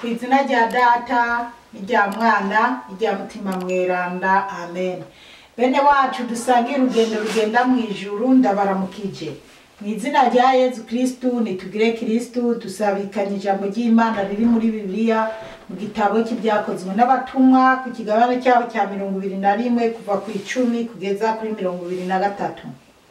ku izina rya data n'irya mwana n'irya mutima mweranda amen bene wacu dusangiye urugendo rugenda mu ijuru ndabaramukije mu izina rya yezu kristu nitugire kristu dusabikanye ijambo ry'imana riri muri bibiliya mu gitabo cy'ibyakozwe n'abatumwa ku kigabane cyabo cya mirongo ibiri na rimwe kuva ku icumi kugeza kuri mirongo ibiri na gatatu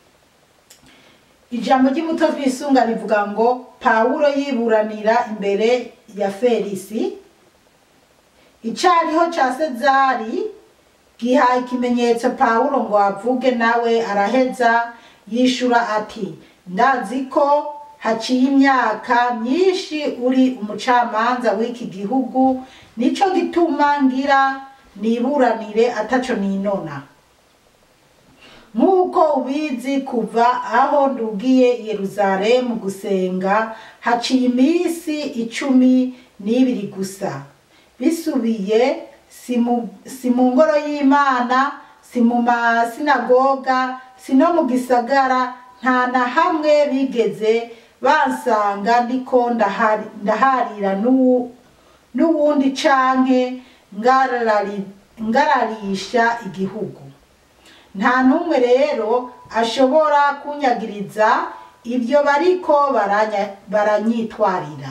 ijambo ry'umuto twisunga rivuga ngo pawulo yiburanira imbere ya felisi icariho ca sezari giha ikimenyetso pawulo ngo avuge nawe araheza yishura ati ndazi ko haciye imyaka myinshi uri umucamanza w'iki gihugu nico gituma ngira niburanire ataco ninona nk'uko ubizi kuva aho ndugiye yeruzalemu gusenga haciye iminsi icumi n'ibiri gusa bisubiye si mu- si mu ngoro y'imana si mu masinagoga si no mu gisagara nta na hamwe bigeze bansanga ndiko ndahari- ndaharira n'uwu- n'uwundi canke ngarari- ngararisha igihugu nta n'umwe rero ashobora kunyagiriza ibyo bariko baranya- baranyitwarira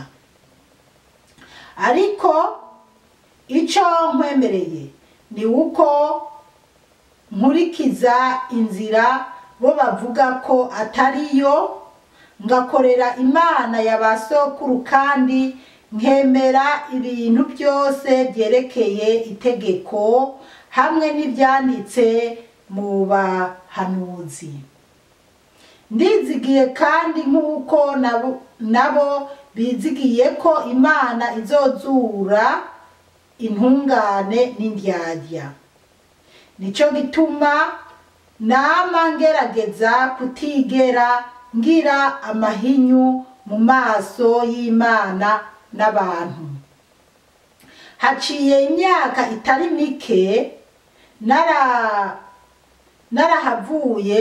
ariko icyo nkwemereye ni uko nkurikiza inzira bo bavuga ko atariyo ngakorera imana ya ba sokuru kandi nkemera ibintu byose byerekeye itegeko hamwe n'ibyanditse mu bahanuzi ndizigiye kandi nk'uko nabo- nabo bizigiye ko imana izozura intungane n'indyarya nico gituma nama ngerageza kutigera ngira amahinyu mu maso y'imana n'abantu haciye imyaka itari mike nara narahavuye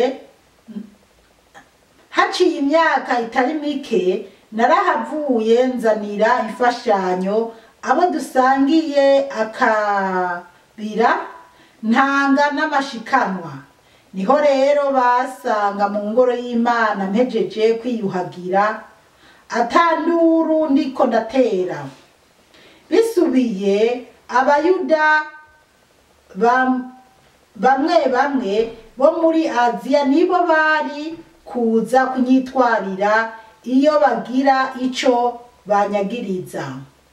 haciye imyaka itari mike narahavuye nzanira imfashanyo abo dusangiye akabira ntanga n'amashikanwa niho rero basanga mu ngoro y'imana mpejeje kwiyuhagira atanduru ndiko ndatera bisubiye abayuda bam- bamwe bamwe bo muri aziya nibo bari kuza kunyitwarira iyo bagira ico banyagiriza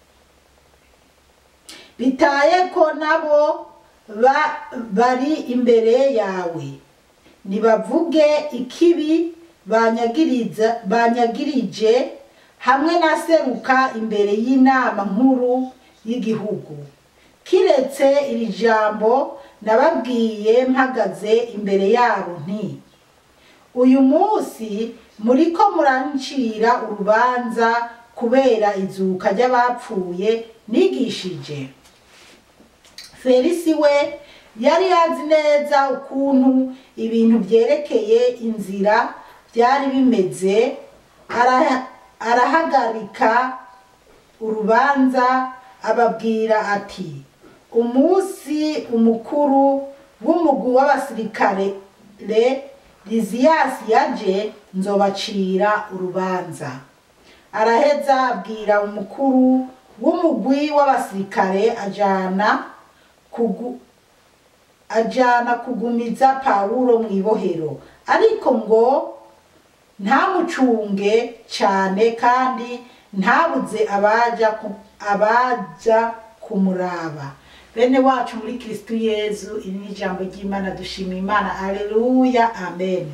bitaye ko nabo ba- bari imbere yawe nibavuge ikibi banyagiriza banyagirije hamwe na seruka imbere y'inama nkuru y'igihugu kiretse iri jambo nababwiye mpagaze imbere yabo nti uyu munsi muriko murancira urubanza kubera izuka ry'abapfuye nigishije felisi we yari azi neza ukuntu ibintu byerekeye inzira byari bimeze ara- arahagarika urubanza ababwira ati umunsi umukuru w'umugwi w'abasirikare re liziyasi yaje nzobacira urubanza araheza abwira umukuru w'umugwi w'abasirikare ajana kugu, ajana kugumiza pawulo mu ibohero ariko ngo ntamucunge cyane kandi ntabuze abaja ku- abaja kumuraba bene wacu muri kristu yezu iri ni ijambo ry'imana dushima imana aleluya amen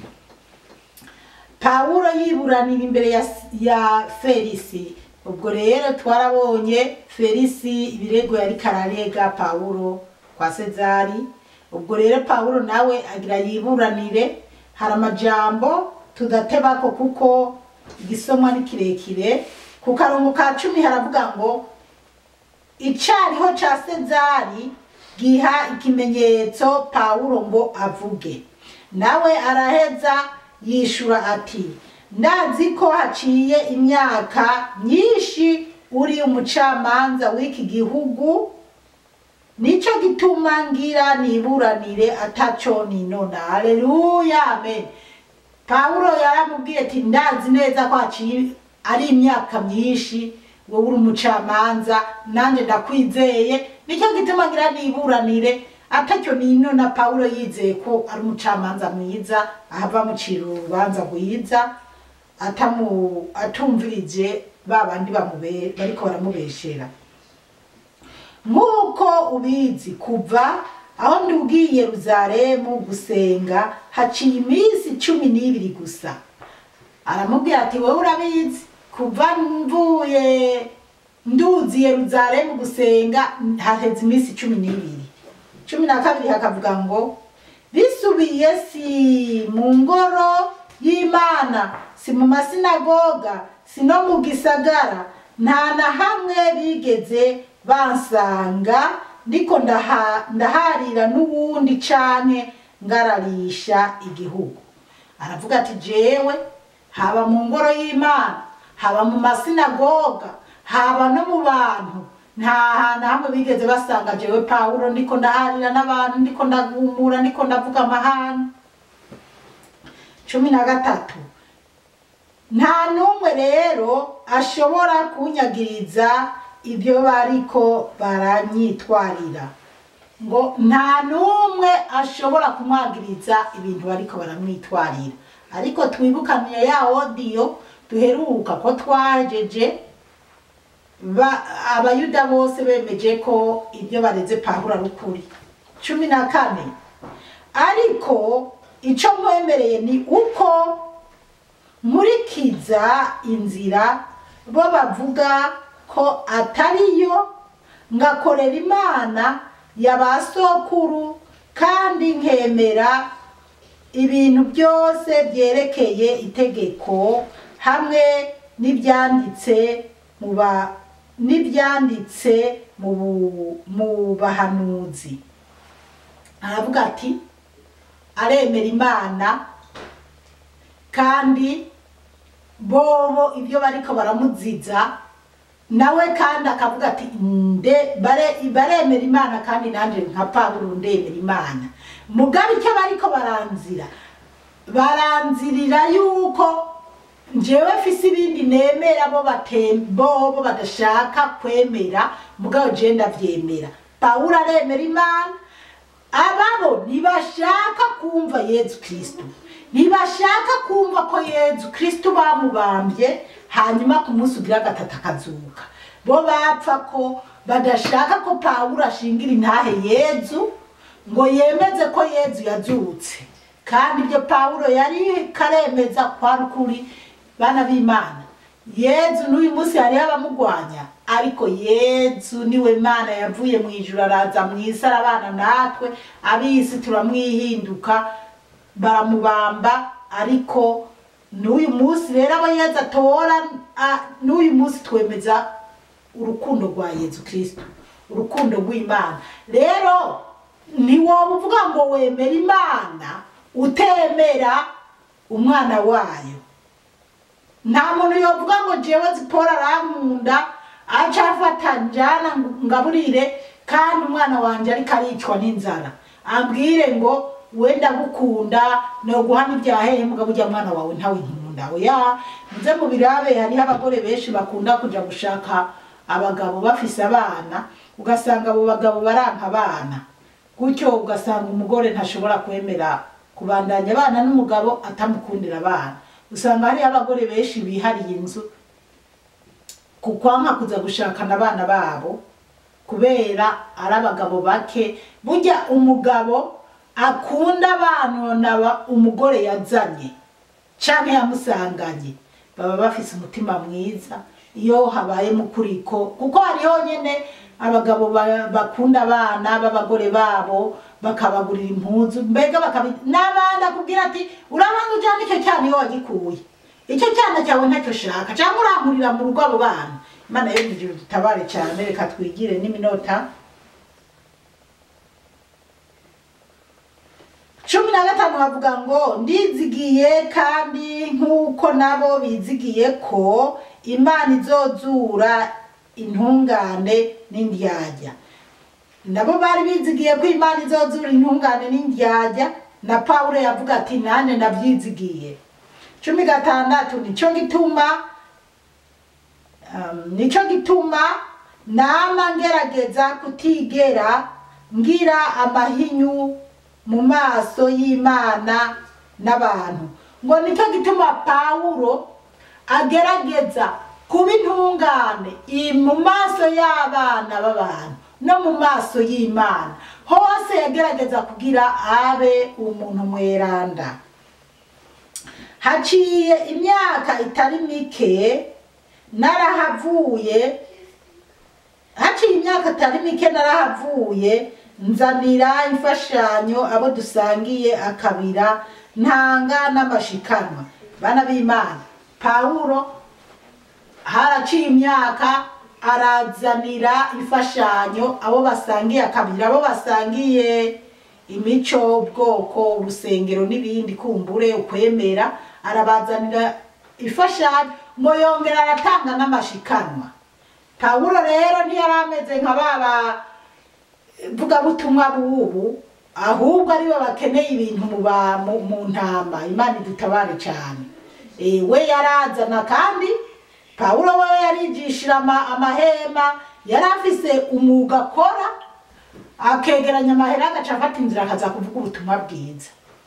pawulo yiburanira imbere ya, ya felisi ubwo rero twarabonye felisi ibirego yari kararega pawulo kwa sezari ubwo rero pawulo nawe agira yiburanire hari amajambo tudatebako kuko igisomwa ni kirekire ku karongo ka cumi haravuga ngo icariho ca sezari giha ikimenyetso pawulo ngo avuge nawe araheza yishura ati ndazi ko haciye imyaka myinshi uri umucamanza w'iki gihugu nico gituma ngira niburanire ataco ninona haleluya amen pawulo yaramubwiye ati ndazi neza ko haciye ari imyaka myinshi wowe uri umucamanza nanjye ndakwizeye nicyo gituma ngira niburanire atacyo ninona pawulo yizeye ko ari umucamanza mwiza ahava amucira urubanza rwiza atamu atumvirije ba bandi bamube bariko baramubeshera nk'uko ubizi kuva aho ndi ubwiye Yeruzalemu gusenga haciye iminsi cumi n'ibiri gusa aramubwira ati wowe urabizi kuva mvuye nduzi Yeruzalemu gusenga haheze iminsi cumi n'ibiri cumi na kabiri hakavuga ngo bisubiye si mu ngoro y'imana si mu masinagoga si no mu gisagara nta na hamwe bigeze bansanga ndiko ndaha- ndaharira n'uwundi canke ngararisha igihugu aravuga ati jewe haba mu ngoro y'imana haba mu masinagoga haba no mu bantu nta hantu hamwe bigeze basanga jewe pawulo ndiko ndaharira n'abantu ndiko ndagumura ndiko ndavuga amahane cumi na gatatu nta n'umwe rero ashobora kunyagiriza ibyo bariko baranyitwarira ngo nta n'umwe ashobora kumwagiriza ibintu bariko baramwitwarira ariko twibukaniye ya odiyo duheruka ko twajeje ba- abayuda bose bemeje ko ibyo bareze pawulo ari ukuri cumi na kane ariko ico mwemereye ni uko nkurikiza inzira bo bavuga ko atariyo ngakorera imana ya ba sokuru kandi nkemera ibintu byose byerekeye itegeko hamwe n'ibyanditse mu ba n'ibyanditse mu bu- mu bahanuzi aravuga ati aremera imana kandi bobo ibyo bariko baramuziza nawe kandi akavuga ati nde bare baremera imana kandi nanjye nka pawulo ndemera imana mugabe icyo bariko baranzira baranzirira yuko njyewe mfise ibindi nemera bo bate- bobo badashaka kwemera mugabo jewe ndavyemera pawulo aremera imana ababo ntibashaka kumva yezu kristo ntibashaka kumva ko yezu kristo bamubambye hanyuma ku munsi ugira gatatu akazuka bo bapfa ko badashaka ko pawulo ashingira intahe yezu ngo yemeze ko yezu yazutse kandi ibyo pawulo yari karemeza kwari ukuri bana b'imana yezu n'uyu munsi hariho abamugwanya ariko yezu niwe mana yavuye mu ijuru araza mu isi arabana natwe ab'isi turamwihinduka baramubamba ariko n'uyu munsi rero abo yezu atora a- n'uyu munsi twemeza urukundo rwa yezu kristo urukundo rw'imana rero ntiwoba uvuga ngo wemera imana utemera umwana wayo nta muntu yovuga ngo jewe zipora arankunda aca afata njana ngaburire kandi umwana wanje ariko aricwa n'inzara ambwire ngo wenda gukunda noguha n'ibyahehe mugabo urya mwana wawe ntawe nkunda oya nze mu birabe hariho abagore benshi bakunda kuja gushaka abagabo bafise abana ugasanga abo bagabo baranka abana gutyo ugasanga umugore ntashobora kwemera kubandanya abana n'umugabo atamukundira abana usanga hariho abagore benshi bihariye inzu kukwanka kuza gushakana abana babo kubera ari abagabo bake burya umugabo akunda abana naba umugore yazanye canke yamusanganye baba bafise umutima mwiza iyo habaye mukuriko kuko hariho nyene abagabo ba- bakunda abana b'abagore babo bakabagurira impuzu mbega bakabi n'abana akubwira ati urabanza ujyana icyo cyana iyo wagikuye icyo cyana cyawe ntacyo shaka cyangwa urankurira mu rugo abo bana imana yo mu ijuru dutabare cyane reka twigire n'iminota cumi na gatanu bavuga ngo ndizigiye kandi nk'uko nabo bizigiye ko imana izozura intungane n'indyarya nabo bari bizigiye ko imana izozura intungane n'indyarya na pawulo yavuga ati nane nabyizigiye cumi gatandatu nicyo gituma um, nicyo gituma nama ngerageza kutigera ngira amahinyu mu maso y'imana n'abantu ngo nicyo gituma pawulo agerageza kuba intungane i- mu maso y'abana b'abantu no mu maso y'imana hose yagerageza kugira abe umuntu mweranda haciye imyaka itari mike narahavuye haciye imyaka itari mike narahavuye nzanira imfashanyo abo dusangiye akabira ntanga n'amashikanwa bana b'imana pawulo haraciye imyaka arazanira imfashanyo abo basangiye akabira abo basangiye imico ubwoko urusengero n'ibindi kumbure ukwemera arabazanira imfashanyo ngo yongera aratanga n'amashikanwa pawulo rero ntiyari ameze nka baba vugabutumwa bubu ahubwo aribo bakeneye ibintu mu ba- mu- mu ntama imana idutabare cyane Eh, we yarazana kandi pawulo we yarigishira ama- amahema yari afise umwuga akora akegeranya amahera agaca afata inzira akaza kuvuga ubutumwa bwiza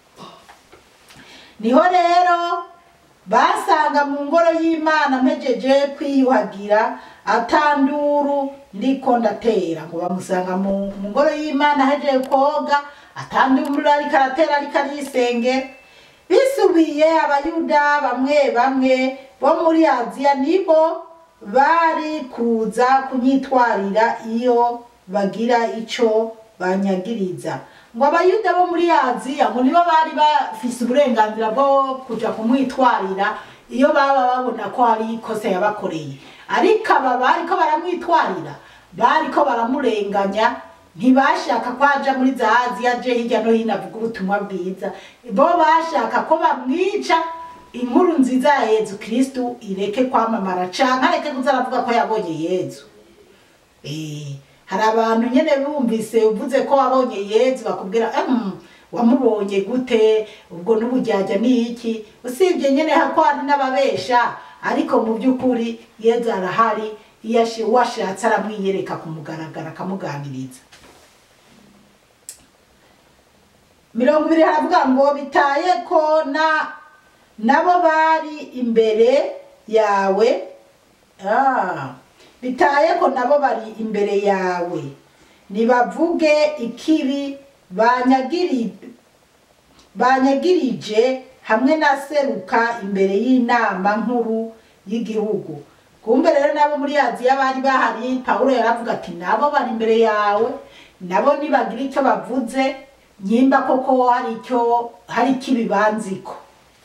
niho rero basanga mu ngoro y'imana mpejeje kwiyuhagira atanduru ndiko ndatera ngo bamusanga mu mu ngoro y'imana ahejeje koga atanduru ariko aratera ariko arisengera bisubiye abayuda bamwe bamwe bo muri aziya nibo bari kuza kunyitwarira iyo bagira ico banyagiriza ngo abayuda bo muri aziya ngo nibo bari bafise uburenganzira bwo kuja kumwitwarira iyo baba babona ko hari ikosa yabakoreye ariko aba bariko baramwitwarira bariko baramurenganya ntibashaka ko aja muri za aziya aje hirya no hino avuga ubutumwa bwiza bo bashaka ko bamwica inkuru nziza ya yezu kristu ireke kwamamara canke areke kuza aravuga ko yabonye yezu Eh, hari abantu nyene bumvise uvuze ko wabonye yezu bakubwira "Mm, wamubonye gute ubwo n'ubujyajya ni iki usibye nyene hako hari n'ababesha ariko mu by'ukuri yezu arahari iyo ashi- uwashatse aramwiyereka kumugaragara akamuganiriza mirongo ibiri haravuga ngo bitaye ko na nabo bari imbere yawe ah, bitaye ko nabo bari imbere yawe nibavuge ikibi banyagiri banyagirije hamwe na seruka imbere y'inama nkuru y'igihugu kumbe rero nabo muri aziya bari bahari pawulo yaravuga ati nabo bari imbere yawe nabo nibagira icyo bavuze nyimba koko hari icyo hari ikibi banziko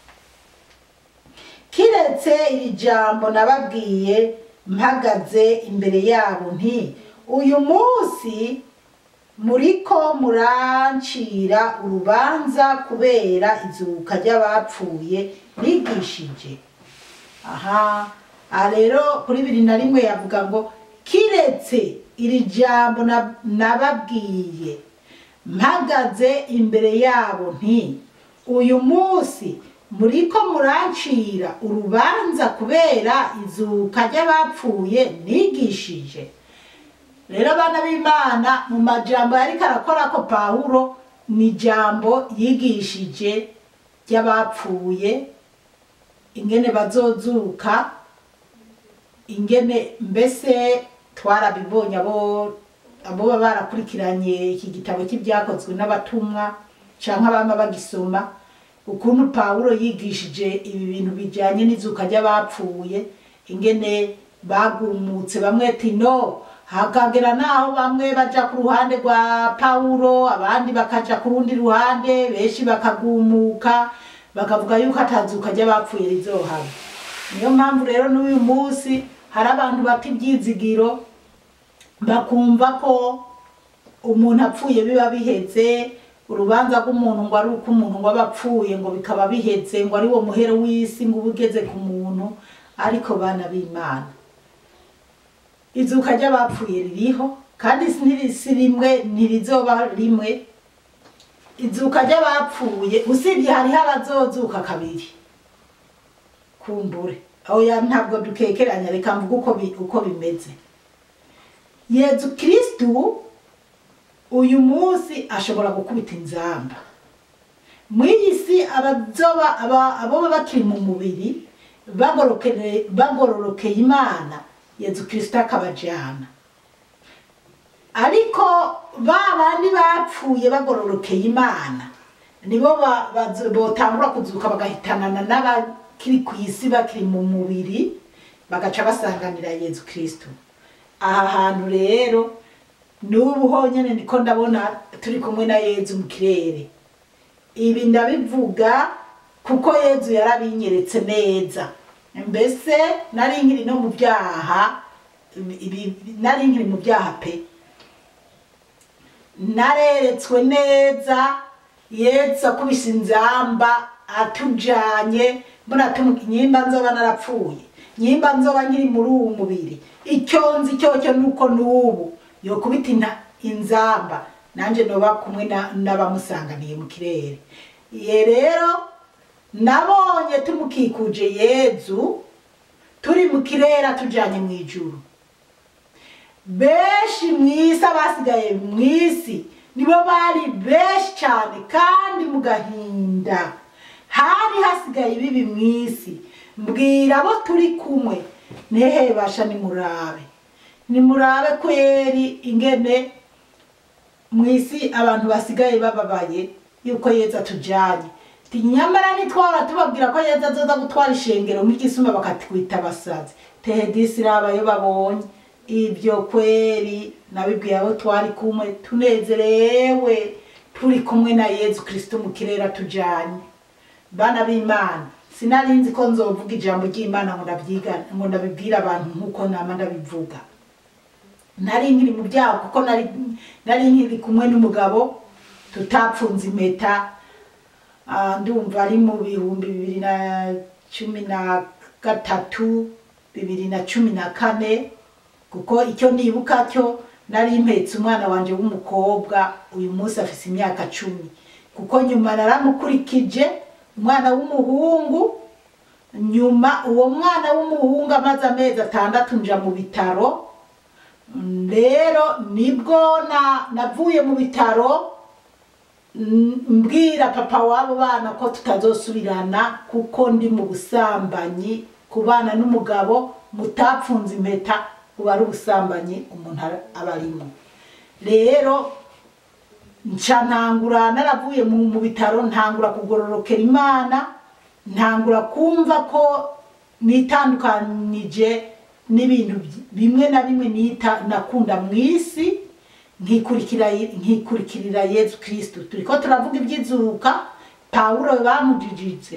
kiretse iri jambo nababwiye mpagaze imbere yabo nti uyu munsi muriko murancira urubanza kubera izuka ry'abapfuye nigishije aha aha rero kuri biri na rimwe yavuga ngo kiretse iri jambo na- nababwiye mpagaze imbere yabo nti uyu munsi muriko murancira urubanza kubera izuka ry'abapfuye nigishije rero abana b'imana mu majambo yariko arakora ko pawulo ni ijambo yigishije ry'abapfuye ingene bazozuka ingene mbese twarabibonye abo abo baba barakurikiranye iki gitabo cy'ibyakozwe n'abatumwa canke abama bagisoma ukuntu pawulo yigishije ibi bintu bijanye n'izuka ry'abapfuye ingene bagumutse bamwe ati no hakagera naho bamwe baja ku ruhande rwa pawulo abandi bakaja ku rundi ruhande benshi bakagumuka bakavuga yuko atazuka ry'abapfuye rizohaba niyo mpamvu rero n'uyu munsi hari abantu bata ibyizigiro bakumva ko umuntu apfuye biba biheze urubanza rw'umuntu ngo ari uko umuntu ngo aba apfuye ngo bikaba biheze ngo ari wo muhero w'isi ngo uba ugeze ku muntu ariko bana b'imana izuka ry'abapfuye ririho kandi si si rimwe ntirizoba rimwe izuka ry'abapfuye usibye hariho abazozuka kabiri kumbure oya ntabwo dukekeranya reka mvuga uko bi- uko bimeze yezu kristu uyu munsi ashobora gukubita inzamba mw'iyi si abazoba aba- aboba bakiri mu mubiri bagorokere- bagororokeye imana yezu kristu akabajana ariko ba bandi bapfuye bagororokeye imana nibo ba- bazo- botangura kuzuka bagahitanana n'abakiri ku isi bakiri mu mubiri bagaca basanganira yezu kristu aha hantu rero n'ubu honyine niko ndabona turi kumwe na yezu mu kirere ibi ndabivuga kuko yezu yarabinyeretse neza mbese nari nkiri no mu byaha ibi- nari nkiri mu byaha pe nareretswe neza yesu akubise inzamba atujanye mbona tumu- nyimba nzoba narapfuye nyimba nzoba nkiri muri uwu mubiri icyo nzi cyocyo nuko n'ubu yokubita ina- inzamba nanje noba kumwe na- n'abamusanganiye mu kirere ye rero nabonye tumukikuje yezu turi mu kirere atujanye mu ijuru benshi mu isi abasigaye mu isi nibo bari benshi cyane kandi mu gahinda hari hasigaye ibibi mu isi mbwira abo turi kumwe nehe basha nimurabe nimurabe kweri ingene mu isi abantu basigaye bababaye yuko yeza atujanye Ti nyamara nitwara tubabwira ko yeza azoza gutwara ishengero nk'igisuma bakatwita abasazi tehedisi rabayo babonye ibyo kweri nabibwiye abo twari kumwe tunezerewe turi kumwe na yezu kristo mu kirere atujanye bana b'imana sinari nzi ko nzovuga ijambo ry'imana ngo ndabyiga ngo ndabibwire abantu nk'uko nama ndabivuga nari nkiri mu byaha kuko nari nari nkiri kumwe n'umugabo tutapfunze impeta Ah, ndumva ari mu bihumbi bibiri na cumi na gatatu bibiri na cumi na kane kuko icyo nibuka cyo nari mpetse umwana wanje w'umukobwa uyu munsi afise imyaka cumi kuko nyuma naramukurikije umwana w'umuhungu nyuma uwo mwana w'umuhungu amaze amezi atandatu nja mu bitaro Mm, rero nibwo na navuye mu bitaro mm, mbwira papa w'abo bana ko tutazosubirana kuko ndi mu busambanyi kubana n'umugabo mutapfunze impeta uba ari ubusambanyi umuntu ara- aba arimo rero nca ntangura naravuye mu mu bitaro ntangura kugororokera imana ntangura kumva ko nitandukanije n'ibintu by- bimwe na bimwe nita nakunda mu isi nkikurikira nkikurikirira yezu kristo turiko turavuga iby'izuka pawulo bamujijitse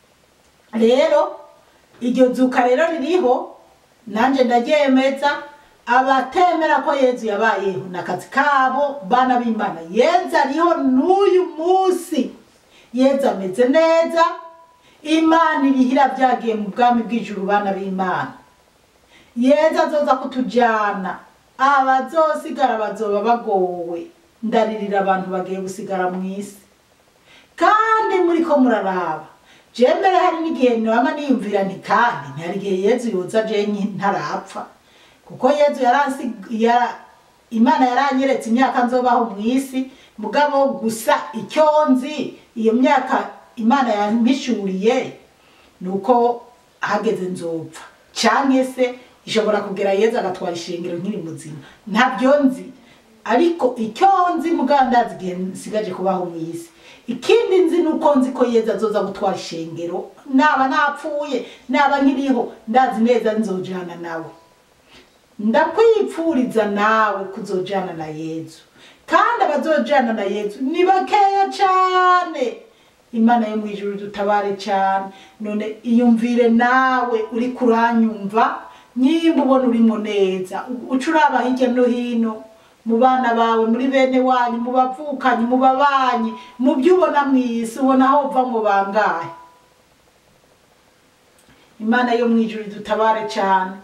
rero iryo zuka rero ririho nanje ndaryemeza abatemera ko yezu yabayeho n'akazi kabo bana b'imana yezu ariho n'uyu munsi yezu ameze neza imana irihira byagiye mu bwami bw'ijuru bana b'imana yezu azoza kutujyana abazosigara bazoba bagowe ndaririra abantu bagiye gusigara mu isi kandi muri ko muraraba jembere hari n'igihe naba niyumvira nti kandi ntihari igihe yezu yoza jenye ntarapfa kuko yezu yaransi ya imana yaranyeretse imyaka nzobaho mu isi mugabo gusa icyo nzi iyo myaka imana yampishuriye ni uko hageze nzopfa cyangwa se ishobora kugera yezu agatwara ishingiro nkiri muzima ntabyo nzi ariko icyo nzi mugandazi igihe nsigaje kubaho mu isi ikindi nzi ni uko nzi ko yezu azoza gutwara ishengero naba napfuye naba nkiriho ndazi neza nzojana nawe ndakwipfuriza nawe kuzojana na yezu kandi abazojana na yezu ni bakeya cyane imana yo mu ijuru dutabare cyane none iyumvire nawe uri kuranyumva nyimba ubona urimo neza uca uraba hirya no hino mu bana bawe muri bene wanyu mu bavukanyi mu babanyi mu byo ubona mu isi ubona aho uva ngo bangahe imana yo mu ijuru dutabare cyane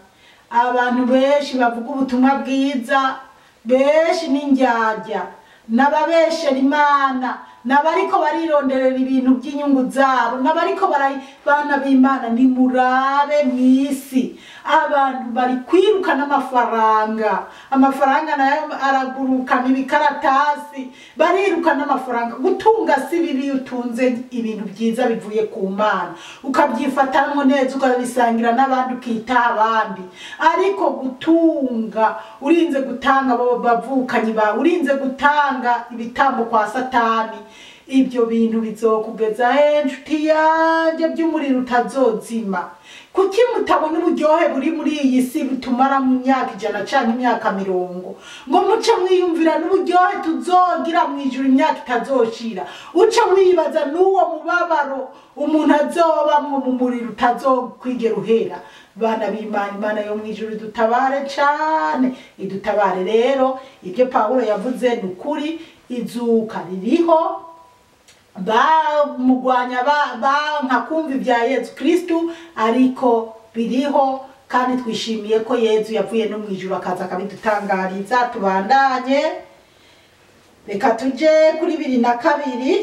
abantu benshi bavuga ubutumwa bwiza benshi n'indyarya n'ababeshera imana n'abariko barironderera ibintu by'inyungu zabo n'abariko bara- bana b'imana nimurabe mw'isi abantu bari kwiruka n'amafaranga amafaranga nayo aragurukana ibikaratasi bariruka n'amafaranga gutunga si bibi iyo utunze ibintu byiza bivuye ku mana ukabyifatamwo neza ukabisangira n'abandi ukitaha abandi ariko gutunga urinze gutanga abo bavukanyi bawe urinze gutanga ibitambo kwa satani ibyo bintu bizokugeza he nshuti yanje by'umuriro utazozima kuki mutabona uburyohe buri muri iyi si butumara mu myaka ijana canke imyaka mirongo ngo muce mwiyumvira n'uburyohe tuzogira mu ijuru imyaka itazoshira uce wibaza n'uwo mubabaro umuntu azobamwo mu muriro utazokwigera uhera bana b'imana imana yo mu ijuru idutabare cane idutabare rero ibyo pawulo yavuze ni ukuri izuka ririho bamugwanya banka kumva ibya yezu kristu ariko biriho kandi twishimiye ko yezu yavuye no mu ijuru akaza akabidutangariza tubandanye reka tuje kuri bibiri na kabiri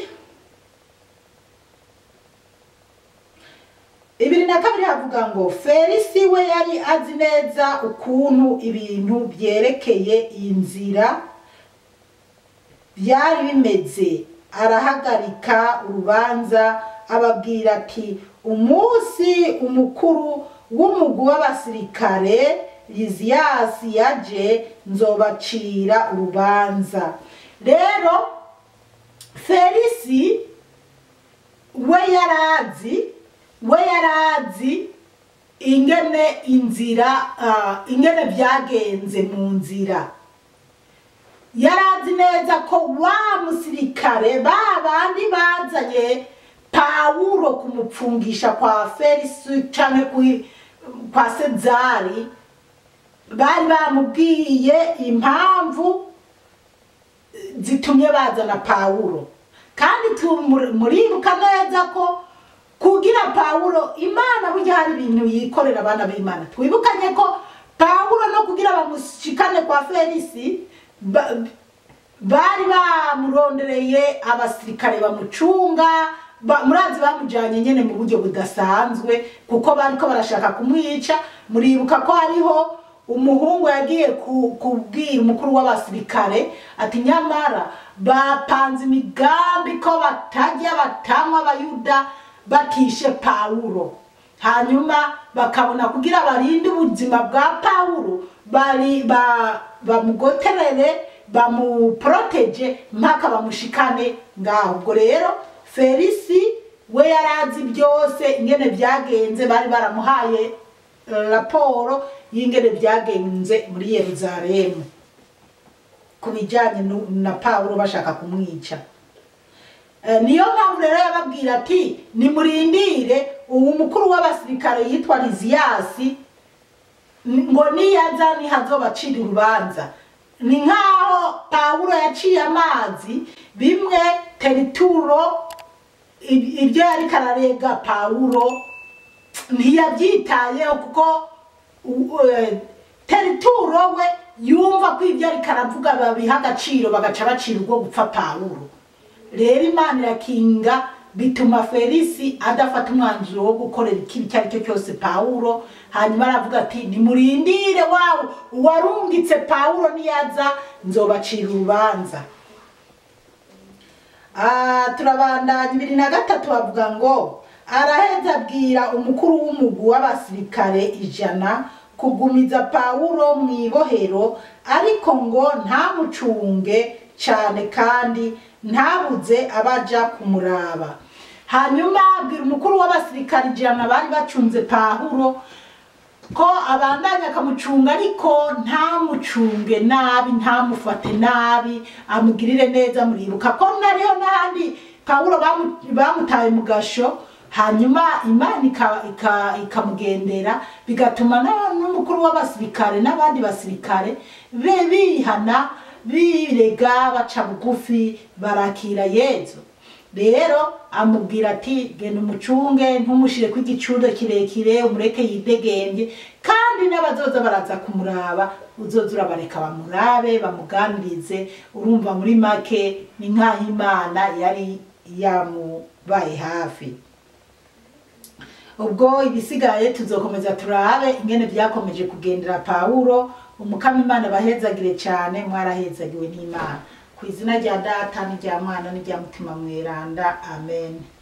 ibiri na kabiri havuga ngo felisi we yari azi neza ukuntu ibintu byerekeye iyi nzira byari bimeze arahagarika urubanza ababwira ati umunsi umukuru w'umugwi w'abasirikare liziyasi yaje nzobacira urubanza rero felisi we yarazi we yarazi ingene inzira ah, ingene byagenze mu nzira yarazi neza ko wa musirikare ba bandi bazanye pawulo kumupfungisha kwa felisi canke kwi- kwa sezari bari bamubwiye impamvu zitumye bazana pawulo kandi tu- muri- muribuka neza ko kugira pawulo imana burya hari ibintu yikorera abana b'imana twibukanye ko pawulo no kugira bamushikane kwa felisi ba- bari bamurondereye abasirikare bamucunga ba- murazi bamujanye nyene mu buryo budasanzwe kuko bariko barashaka kumwica muribuka ko hariho umuhungu yagiye ku- kubwira umukuru w'abasirikare ati nyamara bapanze imigambi ko batajya batanywa abayuda batishe pawulo hanyuma bakabona kugira barinde ubuzima bwa pawulo bari ba, bamugoterere bamuporoteje mpaka bamushikane ngaho ubwo rero felisi we yarazi byose ingene byagenze bari baramuhaye eh, raporo y'ingene byagenze muri yeruzalemu ku bijyanye nu- na pawulo bashaka kumwica Eh, niyo mpamvu rero yababwira ati nimurindire uwo mukuru w'abasirikare yitwa liziyasi n- ngo niyaza ntihazobacira urubanza ni nk'aho pawulo yaciye amazi bimwe terituro ib- ibyo yari kararega pawulo ntiyabyitayeho kuko u- eh, terituro we yumva ko ibyo ariko aravuga babiha agaciro bagaca bacira ubwo gupfa pawulo rero imana irakinga bituma felisi adafata umwanzuro wo gukorera ikibi icyo ari cyo cyose pawulo hanyuma aravuga ati nimurindire wawe uwarungitse pawulo niyaza nzobacira urubanza Ah, turabandanya ibiri na gatatu bavuga ngo araheza abwira umukuru w'umugwi w'abasirikare ijana kugumiza pawulo mu ibohero ariko ngo ntamucunge cyane kandi ntabuze abaja kumuraba hanyuma abwira umukuru w'abasirikare ijana bari bacunze pawulo ko abandanya akamucunga ariko ntamucunge nabi ntamufate nabi amugirire neza muribuka ko nariho n'ahandi pawulo bamu- bamutaye mu gasho hanyuma imana ika- ika- ikamugendera bigatuma na- n'umukuru w'abasirikare n'abandi basirikare be bihana birega baca bugufi barakira yezu rero amubwira ati genda umucunge ntumushire ko igicundo kirekire umureke yidegembye kandi n'abazoza baraza kumuraba uzoza urabareka bamurabe bamuganirize urumva muri make ni nk'aho imana yari yamubaye hafi ubwo ibisigaye tuzokomeza turabe ingene byakomeje kugendera pawulo umukama imana bahezagire cyane mwarahezagiwe n'imana ku izina rya data n'irya mwana n'irya mutima mweranda amen